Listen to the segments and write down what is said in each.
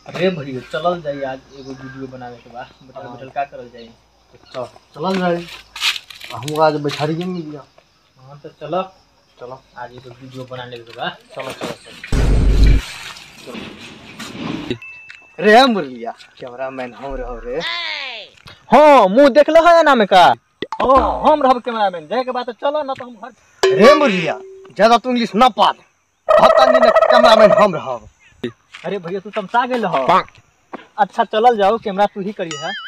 अरे भैया चलल जाई आज एगो वीडियो बनावे के बा बैठल हाँ। बैठल का करल जाई चल चलल जाए हम आज बैठारी मिल गया हाँ तो चलो चलो आज एगो वीडियो बनाने के बा चलो चलो चलो रे मुरलिया कैमरामैन हम रहो रे हाँ मुंह देखल है ना में का हाँ हम रहब कैमरामैन जाए के बाद तो चलो ना तो हम घर रे मुरलिया ज्यादा तू इंग्लिश ना पाल पता नहीं ना कैमरामैन हम रहो अरे भैया तू तमसा गेल हो अच्छा चलल जाओ कैमरा तू ही करी है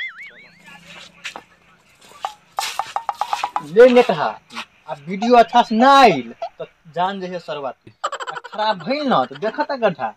ले ने कहा आ वीडियो अच्छा से ना आइल तो जान जे सरवा तू आ खराब भइल ना तो देखता गड्ढा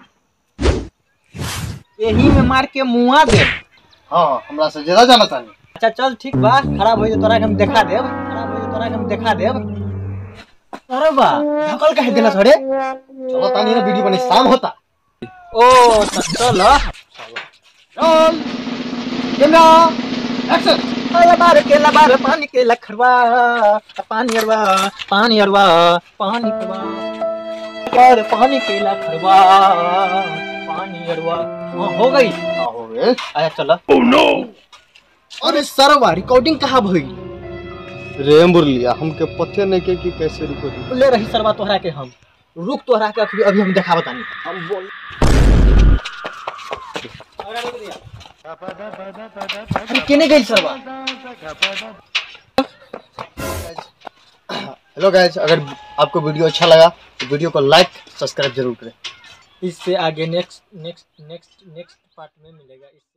यही में मार के मुआ दे हाँ हमरा से ज्यादा जाना तानी अच्छा चल ठीक बा खराब हो तोरा के हम देखा देब खराब हो तोरा के हम देखा देब अरे बा ढकल कहे देना सरे चलो तानी ना वीडियो बने शाम होता ओ तो चल चल कैमरा एक्शन अरे बार के लबार पानी के लखरवा पानी अरवा पानी अरवा पानी अरवा बार पानी के लखरवा पानी अरवा हाँ हो गई हाँ हो गए आया चल अरे सरवा रिकॉर्डिंग कहाँ भई रे मुरलिया हमके पते नहीं के कि कैसे रुको ले रही सरवा तोहरा के हम रुक तोहरा के अभी अभी हम देखा बतानी हम बोल अरे केने गई सरवा हेलो गाइस अगर आपको वीडियो अच्छा लगा तो वीडियो को लाइक सब्सक्राइब जरूर करें इससे आगे next next next next part में मिलेगा इस